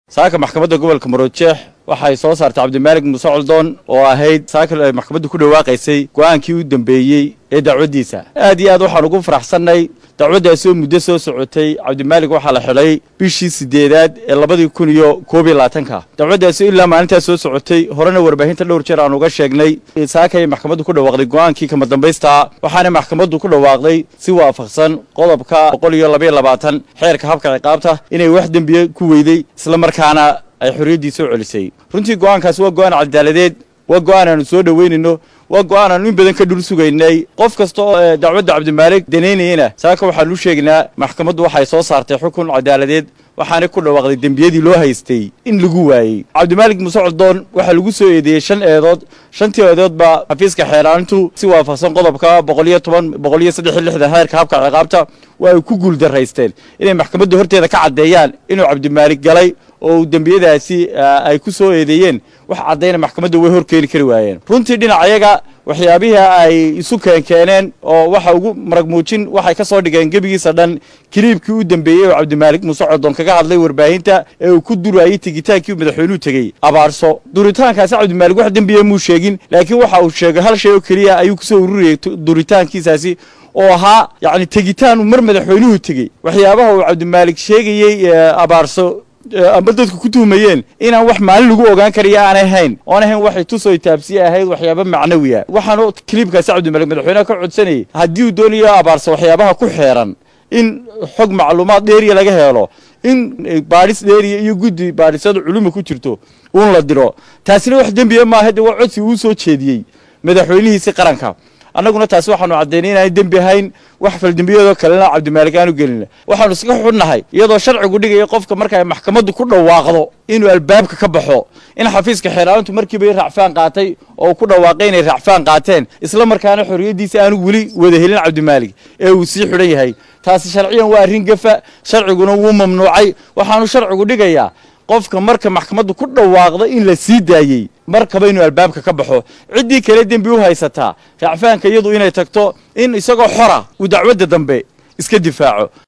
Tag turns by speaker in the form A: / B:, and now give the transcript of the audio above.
A: saaka maxkamadda gobolka marojeex waxay soo saartay cabdimaalig muuse coldoon oo ahayd saaka ay maxkamaddu ku dhawaaqaysay go'aankii u dambeeyey ee dacwaddiisa aad iyo aad waxaan ugu faraxsannay dacwaddaasi oo muddo soo socotay cabdimaalig waxaa la xidhay bishii siddeedaad ee labadii kun iyo koob iyo labaatanka dacwaddaasi ilaa maalintaas soo socotay horena warbaahinta dhowr jeer aan uga sheegnay saakay maxkamaddu ku dhawaaqday go'aankii kama dambaystaa waxaana maxkamaddu ku dhawaaqday si waafaqsan qodobka boqol iyo labaiyo labaatan xeerka habka ciqaabta inay wax dembiye ku weyday isla markaana ay xorriyaddii soo celisay runtii go'aankaasi waa go'aan cadaaladeed waa go'aan aanu soo dhoweynayno waa go'aan aanu in badan ka dhul sugaynay qof kasta oo dacwadda cabdimaalig danaynayana saaka waxaanu u sheegaynaa maxkamaddu waxay soo saartay xukun cadaaladeed waxaanay ku dhawaaqday dembiyadii loo haystay in lagu waayey cabdimaalig muuse coldoon waxaa lagu soo eedeeyey shan eedood shantii eedood baa xafiiska xeeraanintu si waafaqsan qodobka boqol iyo toban boqol iyo saddex iyo lixdan heerka habka ciqaabta waa ay ku guuldaraysteen inay maxkamadda horteeda ka caddeeyaan inuu cabdimaalig galay oo dembiyadaasi ay ku soo eedeeyeen wax caddayna maxkamadda way horkeeni kari waayeen runtii dhinacayaga waxyaabihii ay isu keenkeeneen oo waxa ugu marag muujin waxay ka soo dhigeen gebigiisa dhan kiliibkii u dambeeyey oo cabdimaalig muuse codon kaga hadlay warbaahinta ee uu ku durayey tegitaankii madaxweynuhu tegey abaarso duritaankaasi cabdimaalig wax dembiya muu sheegin laakiin waxa uu sheegay hal shay oo keliya ayuu kusoo ururiyey duritaankiisaasi oo ahaa yacni tegitaan uu mar madaxweynuhu tegey waxyaabaha uu cabdimaalig sheegayey abaarso amba dadku ku tuhmayeen inaan wax maalin lagu ogaan karayo aanay hayn oon ahayn waxay tusoo taabsiye ahayd waxyaaba macnawiya waxaanu kiliibkaasi cabdimaalig madaxweyneha ka codsanayay haddii uu doonayo abaarsa waxyaabaha ku xeeran in xog macluumaad dheeriya laga helo in baadhis dheeriya iyo guddi baadhisada culuma ku jirto uun la diro taasina wax dembiya maaha dee waa codsi uu soo jeediyey madaxweynihiisi qaranka annaguna taasi waxaanu caddaynay inaan dembi ahayn wax faldembiyadoo kalena cabdimaalig aanu gelina waxaanu iska xunnahay iyadoo sharcigu dhigaya qofka marka ay maxkamaddu ku dhawaaqdo inuu albaabka ka baxo in xafiiska xeeraalintu markiiba racfaan qaatay oo ku dhawaaqay inay racfaan qaateen isla markaana xorriyaddiisa aanu weli wada helin cabdimaalig ee uu sii xidhan yahay taasi sharciyan waa arrin gafa sharciguna wuu mamnuucay waxaanu sharcigu dhigayaa qofka marka maxkamaddu ku dhawaaqda in la sii daayey markaba inuu albaabka ka baxo ciddii kale dembi u haysataa racfaanka iyadu inay tagto in isagoo xora uu dacwadda dambe iska difaaco